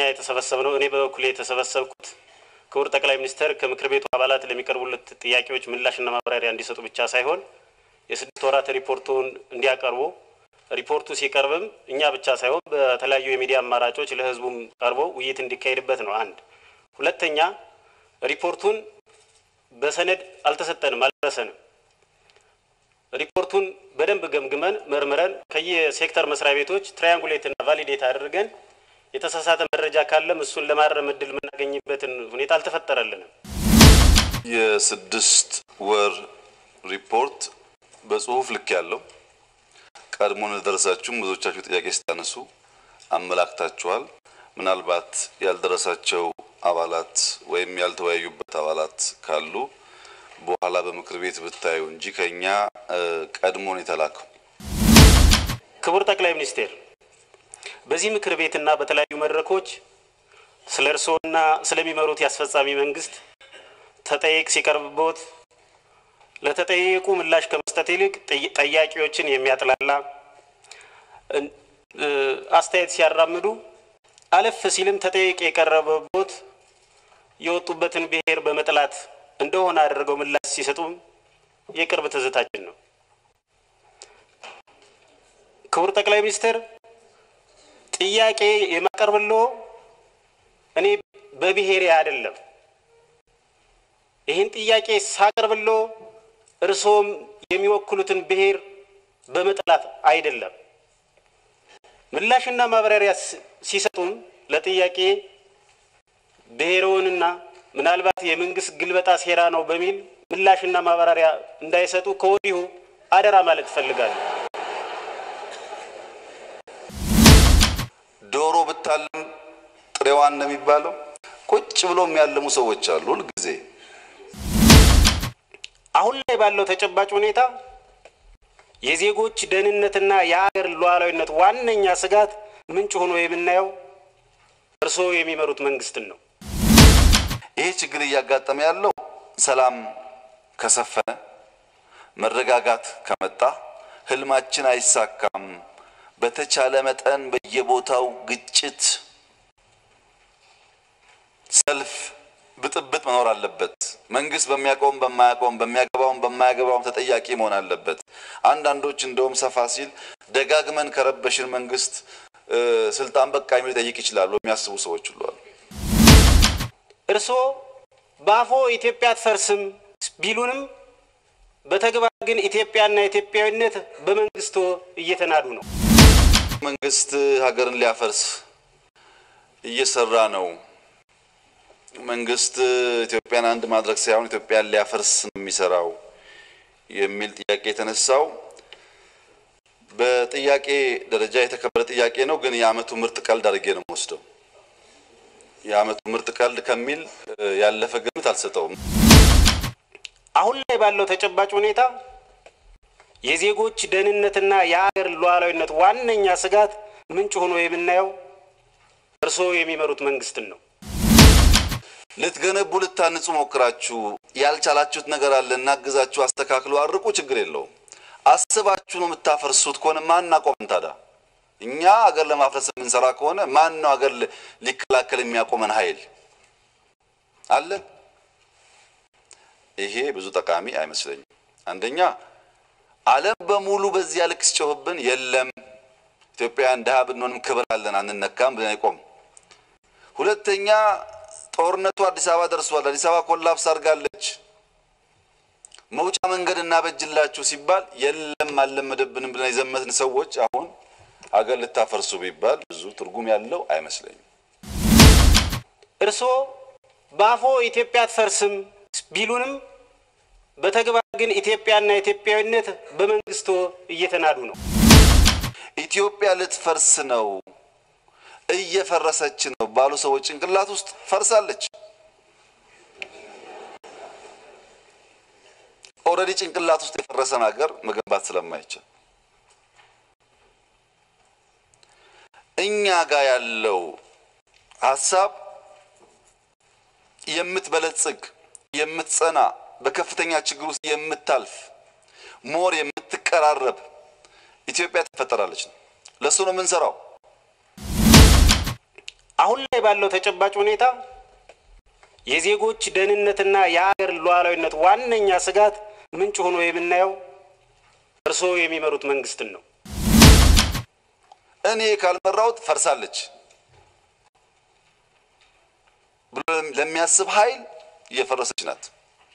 የተሰበሰብነው እኔ በበኩሌ የተሰበሰብኩት ክቡር ጠቅላይ ሚኒስትር ከምክር ቤቱ አባላት ለሚቀርቡለት ጥያቄዎች ምላሽና ማብራሪያ እንዲሰጡ ብቻ ሳይሆን የስድስት ወራት ሪፖርቱን እንዲያቀርቡ ሪፖርቱ ሲቀርብም እኛ ብቻ ሳይሆን በተለያዩ የሚዲያ አማራጮች ለሕዝቡም ቀርቦ ውይይት እንዲካሄድበት ነው። አንድ ሁለተኛ ሪፖርቱን በሰነድ አልተሰጠንም፣ አልደረሰንም። ሪፖርቱን በደንብ ገምግመን መርምረን ከየሴክተር መስሪያ ቤቶች ትራያንጉሌት እና ቫሊዴት አድርገን የተሳሳተ መረጃ ካለም እሱን ለማረም እድል የምናገኝበትን ሁኔታ አልተፈጠረልንም። የስድስት ወር ሪፖርት በጽሁፍ ልክ ያለው ቀድሞ እንደደረሳችሁም ብዙዎቻችሁ ጥያቄ ስታነሱ አመላክታችኋል። ምናልባት ያልደረሳቸው አባላት ወይም ያልተወያዩበት አባላት ካሉ በኋላ በምክር ቤት ብታዩ እንጂ ከኛ ቀድሞን የተላከው ክቡር ጠቅላይ ሚኒስቴር በዚህ ምክር ቤትና በተለያዩ መድረኮች ስለ እርስዎና ስለሚመሩት የአስፈጻሚ መንግስት ተጠየቅ ሲቀርብቦት ለተጠየቁ ምላሽ ከመስጠት ይልቅ ጠያቂዎችን የሚያጥላላ አስተያየት ሲያራምዱ አለፍ ሲልም ተጠየቅ የቀረበቦት የወጡበትን ብሔር በመጥላት እንደሆነ አድርገው ምላሽ ሲሰጡም የቅርብ ትዝታችን ነው። ክቡር ጠቅላይ ሚኒስትር ጥያቄ የማቀርብሎ እኔ በብሔሬ አይደለም። ይህን ጥያቄ ሳቀርብሎ እርስዎም የሚወክሉትን ብሔር በመጥላት አይደለም። ምላሽና ማብራሪያ ሲሰጡም ለጥያቄ ብሔርዎንና ምናልባት የመንግስት ግልበጣ ሴራ ነው በሚል ምላሽና ማብራሪያ እንዳይሰጡ ከወዲሁ አደራ ማለት እፈልጋለሁ። ዶሮ ብታለም ጥሬዋን ነው የሚባለው። ቁጭ ብሎ የሚያለሙ ሰዎች አሉ ሁልጊዜ። አሁን ላይ ባለው ተጨባጭ ሁኔታ የዜጎች ደህንነትና የሀገር ሉዓላዊነት ዋነኛ ስጋት ምንጭ ሆኖ የምናየው እርስዎ የሚመሩት መንግስትን ነው። ይሄ ችግር እያጋጠመ ያለው ሰላም ከሰፈነ መረጋጋት ከመጣ ህልማችን አይሳካም። በተቻለ መጠን በየቦታው ግጭት፣ ሰልፍ፣ ብጥብጥ መኖር አለበት። መንግስት በሚያውቀውም በማያውቀውም በሚያገባውም በማያገባውም ተጠያቂ መሆን አለበት። አንዳንዶች እንደውም ሰፋ ሲል ደጋግመን ከረበሽን መንግስት ስልጣን በቃ የሚል ሊጠይቅ ይችላሉ የሚያስቡ ሰዎች ሁሉ አሉ። እርስዎ በአፎ ኢትዮጵያ አትፈርስም ቢሉንም በተግባር ግን ኢትዮጵያና ኢትዮጵያዊነት በመንግስቶ እየተናዱ ነው። መንግስት ሀገርን ሊያፈርስ እየሰራ ነው። መንግስት ኢትዮጵያን አንድ ማድረግ ሳይሆን ኢትዮጵያን ሊያፈርስ ነው የሚሰራው የሚል ጥያቄ የተነሳው በጥያቄ ደረጃ የተከበረ ጥያቄ ነው። ግን የአመቱ ምርጥ ቀልድ አድርጌ ነው የምወስደው። የአመቱ ምርጥ ቀልድ ከሚል ያለፈ ግምት አልሰጠውም። አሁን ላይ ባለው ተጨባጭ ሁኔታ የዜጎች ደህንነትና የሀገር ሉዓላዊነት ዋነኛ ስጋት ምንጭ ሆኖ የምናየው እርስዎ የሚመሩት መንግስትን ነው። ልትገነቡ ልታንጹ ሞክራችሁ ያልቻላችሁት ነገር አለ፣ እናግዛችሁ፣ አስተካክሉ፣ አርቁ፣ ችግር የለውም። አስባችሁ ነው የምታፈርሱት ከሆነ ማን አቆመን ታዲያ? እኛ አገር ለማፍረስ የምንሰራ ከሆነ ማን ነው አገር ሊከላከል የሚያቆመን ኃይል አለ? ይሄ ብዙ ጠቃሚ አይመስለኝም። አንደኛ ዓለም በሙሉ በዚያ ልክ ሲጮህብን የለም ኢትዮጵያውያን ድሃ ብንሆንም ክብር አለን አንነካም ብለን አይቆም። ሁለተኛ ጦርነቱ አዲስ አበባ ደርሷል፣ አዲስ አበባ ኮላፕስ አድርጋለች፣ መውጫ መንገድ እናበጅላችሁ ሲባል የለም አልለመደብንም ብለን የዘመትን ሰዎች አሁን ሀገር ልታፈርሱ ቢባል ብዙ ትርጉም ያለው አይመስለኝም። እርስዎ በአፎ ኢትዮጵያ አትፈርስም ቢሉንም በተግባር ግን ኢትዮጵያና ኢትዮጵያዊነት በመንግስቶ እየተናዱ ነው። ኢትዮጵያ ልትፈርስ ነው፣ እየፈረሰች ነው ባሉ ሰዎች ጭንቅላት ውስጥ ፈርሳለች። ኦልሬዲ ጭንቅላት ውስጥ የፈረሰን ሀገር መገንባት ስለማይቻል እኛ ጋር ያለው ሀሳብ የምትበለጽግ የምትጸና በከፍተኛ ችግር ውስጥ የምታልፍ ሞር የምትቀራረብ ኢትዮጵያ ትፈጠራለች ነው። ለእሱ ነው የምንሰራው። አሁን ላይ ባለው ተጨባጭ ሁኔታ የዜጎች ደህንነትና የሀገር ሉዓላዊነት ዋነኛ ስጋት ምንጭ ሆኖ የምናየው እርስዎ የሚመሩት መንግስትን ነው። እኔ ካልመራሁት ፈርሳለች ብሎ ለሚያስብ ኃይል እየፈረሰች ናት።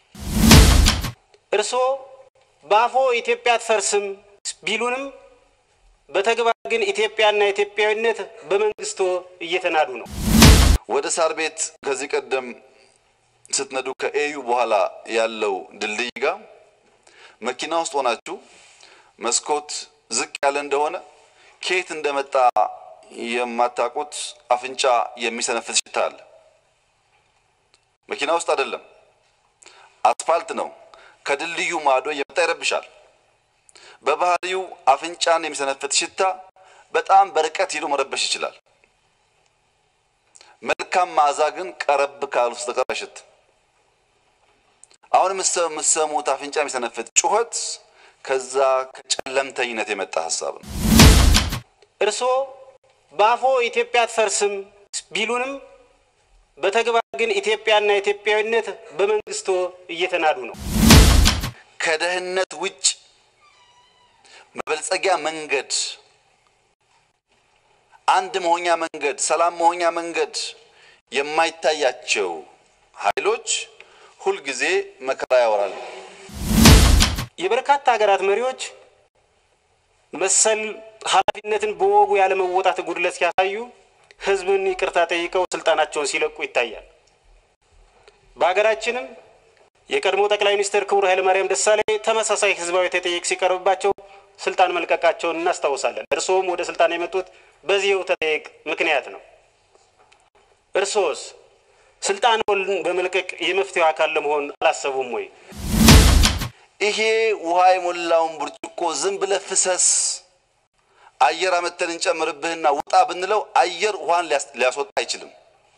እርስዎ በአፎ ኢትዮጵያ አትፈርስም ቢሉንም በተግባር ግን ኢትዮጵያና ኢትዮጵያዊነት በመንግስቶ እየተናዱ ነው። ወደ ሳር ቤት ከዚህ ቀደም ስትነዱ ከኤዩ በኋላ ያለው ድልድይ ጋር መኪና ውስጥ ሆናችሁ መስኮት ዝቅ ያለ እንደሆነ ከየት እንደመጣ የማታውቁት አፍንጫ የሚሰነፍስ ሽታ አለ። መኪና ውስጥ አይደለም፣ አስፋልት ነው። ከድልድዩ ማዶ እየመጣ ይረብሻል። በባህሪው አፍንጫን የሚሰነፍት ሽታ በጣም በርቀት ሄዶ መረበሽ ይችላል። መልካም መዓዛ ግን ቀረብ ካሉ በስተቀር አይሸትም። አሁን የምትሰሙት አፍንጫ የሚሰነፍት ጩኸት ከዛ ከጨለምተኝነት የመጣ ሀሳብ ነው። እርስዎ በአፎ ኢትዮጵያ አትፈርስም ቢሉንም በተግባር ግን ኢትዮጵያና ኢትዮጵያዊነት በመንግስቶ እየተናዱ ነው። ከደህንነት ውጭ መበልጸጊያ መንገድ፣ አንድ መሆኛ መንገድ፣ ሰላም መሆኛ መንገድ የማይታያቸው ኃይሎች ሁልጊዜ መከራ ያወራሉ። የበርካታ ሀገራት መሪዎች መሰል ኃላፊነትን በወጉ ያለመወጣት ጉድለት ሲያሳዩ ህዝብን ይቅርታ ጠይቀው ስልጣናቸውን ሲለቁ ይታያል። በሀገራችንም የቀድሞ ጠቅላይ ሚኒስትር ክቡር ኃይለማርያም ደሳለኝ ተመሳሳይ ህዝባዊ ተጠይቅ ሲቀርብባቸው ስልጣን መልቀቃቸውን እናስታውሳለን። እርስዎም ወደ ስልጣን የመጡት በዚህው ተጠይቅ ምክንያት ነው። እርስዎስ ስልጣንዎን በመልቀቅ የመፍትሄው አካል ለመሆን አላሰቡም ወይ? ይሄ ውሃ የሞላውን ብርጭቆ ዝም ብለህ ፍሰስ፣ አየር አመተን እንጨምርብህና ውጣ ብንለው አየር ውሃን ሊያስወጣ አይችልም።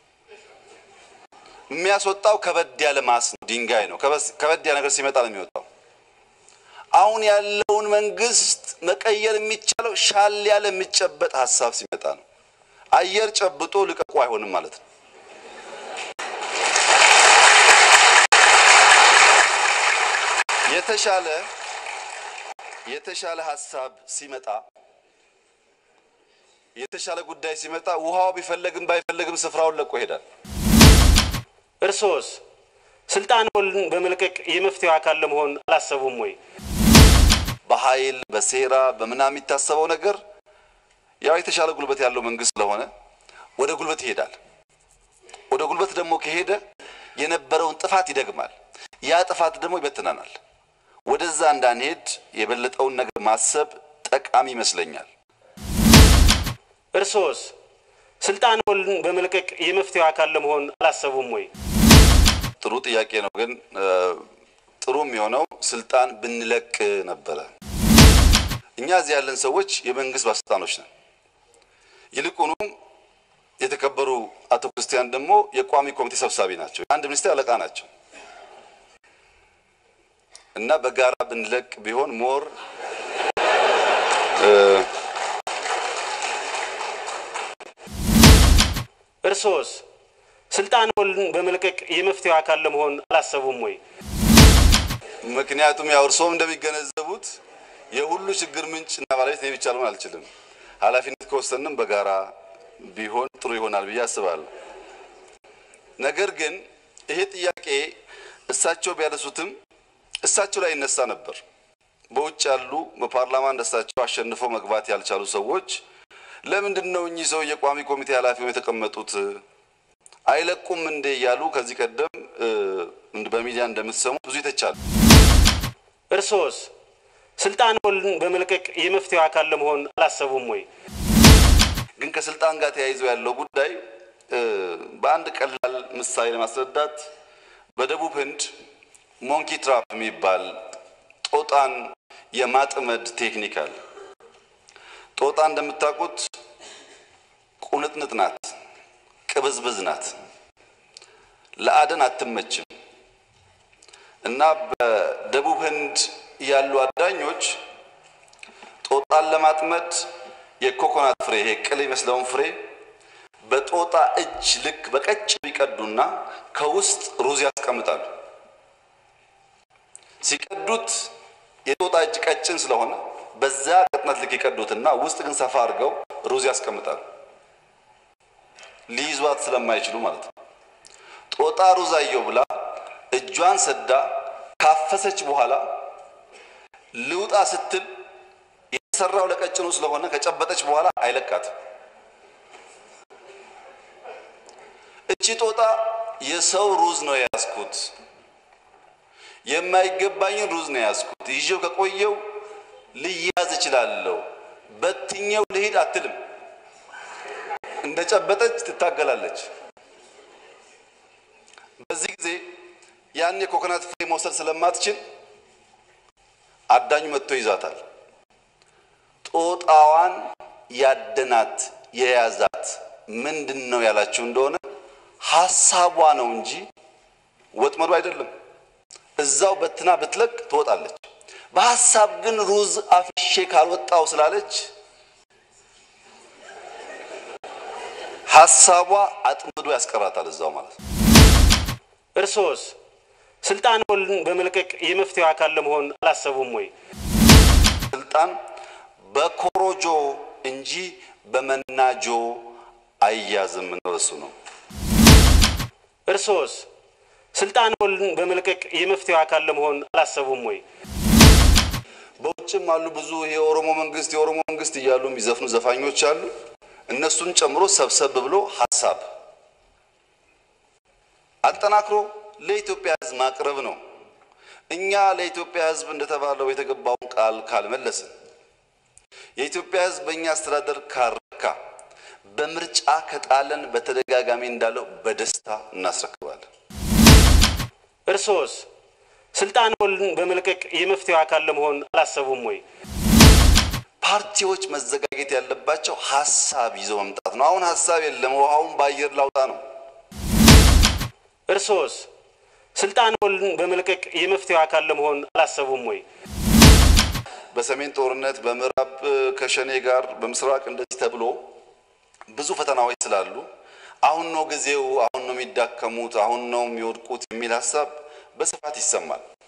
የሚያስወጣው ከበድ ያለ ማስ ነው፣ ድንጋይ ነው። ከበድ ያለ ነገር ሲመጣ ነው የሚወጣው። አሁን ያለውን መንግስት መቀየር የሚቻለው ሻል ያለ የሚጨበጥ ሀሳብ ሲመጣ ነው። አየር ጨብጦ ልቀቁ አይሆንም ማለት ነው። የተሻለ የተሻለ ሀሳብ ሲመጣ የተሻለ ጉዳይ ሲመጣ ውሃው ቢፈለግም ባይፈለግም ስፍራውን ለቆ ይሄዳል። እርስዎስ ስልጣንዎን በመልቀቅ የመፍትሄው አካል ለመሆን አላሰቡም ወይ? በኃይል በሴራ በምናምን የሚታሰበው ነገር ያው የተሻለ ጉልበት ያለው መንግስት ስለሆነ ወደ ጉልበት ይሄዳል። ወደ ጉልበት ደግሞ ከሄደ የነበረውን ጥፋት ይደግማል። ያ ጥፋት ደግሞ ይበትነናል። ወደዛ እንዳንሄድ የበለጠውን ነገር ማሰብ ጠቃሚ ይመስለኛል። እርስዎስ ስልጣንዎን በመልቀቅ የመፍትሄው አካል ለመሆን አላሰቡም ወይ? ጥሩ ጥያቄ ነው። ግን ጥሩ የሚሆነው ስልጣን ብንለቅ ነበረ። እኛ እዚህ ያለን ሰዎች የመንግስት ባለስልጣኖች ነን። ይልቁኑ የተከበሩ አቶ ክርስቲያን ደግሞ የቋሚ ኮሚቴ ሰብሳቢ ናቸው። አንድ ሚኒስቴር አለቃ ናቸው እና በጋራ ብንለቅ ቢሆን ሞር እርስዎስ ስልጣንዎን በመልቀቅ የመፍትሄው አካል ለመሆን አላሰቡም ወይ? ምክንያቱም ያው እርስዎም እንደሚገነዘቡት የሁሉ ችግር ምንጭ እና ባለቤት እኔ ብቻ ልሆን አልችልም። ኃላፊነት ከወሰንም በጋራ ቢሆን ጥሩ ይሆናል ብዬ አስባለሁ። ነገር ግን ይሄ ጥያቄ እሳቸው ቢያነሱትም እሳቸው ላይ ይነሳ ነበር። በውጭ ያሉ በፓርላማ እንደሳቸው አሸንፈው መግባት ያልቻሉ ሰዎች ለምንድን ነው እኚህ ሰው የቋሚ ኮሚቴ ኃላፊ ሆነው የተቀመጡት አይለቁም እንዴ እያሉ ከዚህ ቀደም በሚዲያ እንደምትሰሙት ብዙ ይተቻሉ። እርስዎስ ስልጣንዎን በመልቀቅ የመፍትሄው አካል ለመሆን አላሰቡም ወይ? ግን ከስልጣን ጋር ተያይዞ ያለው ጉዳይ በአንድ ቀላል ምሳሌ ለማስረዳት በደቡብ ህንድ ሞንኪ ትራፕ የሚባል ጦጣን የማጥመድ ቴክኒክ አለ። ጦጣ እንደምታውቁት ቁንጥንጥ ናት፣ ቅብዝብዝ ናት፣ ለአደን አትመችም። እና በደቡብ ህንድ ያሉ አዳኞች ጦጣን ለማጥመድ የኮኮናት ፍሬ ይሄ ቅል የሚመስለውን ፍሬ በጦጣ እጅ ልክ በቀጭኑ ይቀዱና ከውስጥ ሩዝ ያስቀምጣሉ። ሲቀዱት የጦጣ እጅ ቀጭን ስለሆነ በዛ ቅጥነት ልክ ይቀዱትና ውስጥ ግን ሰፋ አድርገው ሩዝ ያስቀምጣሉ። ሊይዟት ስለማይችሉ ማለት ነው። ጦጣ ሩዝ አየው ብላ እጇን ሰዳ ካፈሰች በኋላ ልውጣ ስትል የተሰራው ለቀጭኑ ስለሆነ ከጨበጠች በኋላ አይለቃትም። እቺ ጦጣ የሰው ሩዝ ነው የያዝኩት፣ የማይገባኝን ሩዝ ነው የያዝኩት፣ ይዤው ከቆየው ልያዝ እችላለሁ፣ በትኛው ልሂድ አትልም። እንደጨበጠች ትታገላለች። በዚህ ጊዜ ያን የኮኮናት ፍሬ መውሰድ ስለማትችል አዳኙ መጥቶ ይዛታል። ጦጣዋን ያደናት የያዛት ምንድን ነው ያላችሁ እንደሆነ ሀሳቧ ነው እንጂ ወጥመዱ አይደለም። እዛው በትና ብትለቅ ትወጣለች። በሀሳብ ግን ሩዝ አፍሼ ካልወጣው ስላለች ሀሳቧ አጥምዶ ያስቀራታል እዛው ማለት ነው። እርሶስ ስልጣንዎን በመልቀቅ የመፍትሄው አካል ለመሆን አላሰቡም ወይ? ስልጣን በኮሮጆ እንጂ በመናጆ አያዝም ነው እሱ ነው። እርሶስ ስልጣንዎን በመልቀቅ የመፍትሄው አካል ለመሆን አላሰቡም ወይ? በውጭም አሉ ብዙ የኦሮሞ መንግስት የኦሮሞ መንግስት እያሉ የሚዘፍኑ ዘፋኞች አሉ። እነሱን ጨምሮ ሰብሰብ ብሎ ሀሳብ አጠናክሮ ለኢትዮጵያ ሕዝብ ማቅረብ ነው። እኛ ለኢትዮጵያ ሕዝብ እንደተባለው የተገባውን ቃል ካልመለስን የኢትዮጵያ ሕዝብ በእኛ አስተዳደር ካረካ በምርጫ ከጣለን በተደጋጋሚ እንዳለው በደስታ እናስረክባለን። እርሶስ ስልጣንዎን በመልቀቅ የመፍትሄው አካል ለመሆን አላሰቡም ወይ? ፓርቲዎች መዘጋጀት ያለባቸው ሀሳብ ይዘው መምጣት ነው። አሁን ሀሳብ የለም፣ ውሃውን በአየር ላውጣ ነው። እርሶስ ስልጣንዎን በመልቀቅ የመፍትሄው አካል ለመሆን አላሰቡም ወይ? በሰሜን ጦርነት በምዕራብ ከሸኔ ጋር በምስራቅ እንደዚህ ተብሎ ብዙ ፈተናዎች ስላሉ አሁን ነው ጊዜው፣ አሁን ነው የሚዳከሙት፣ አሁን ነው የሚወድቁት የሚል ሀሳብ በስፋት ይሰማል።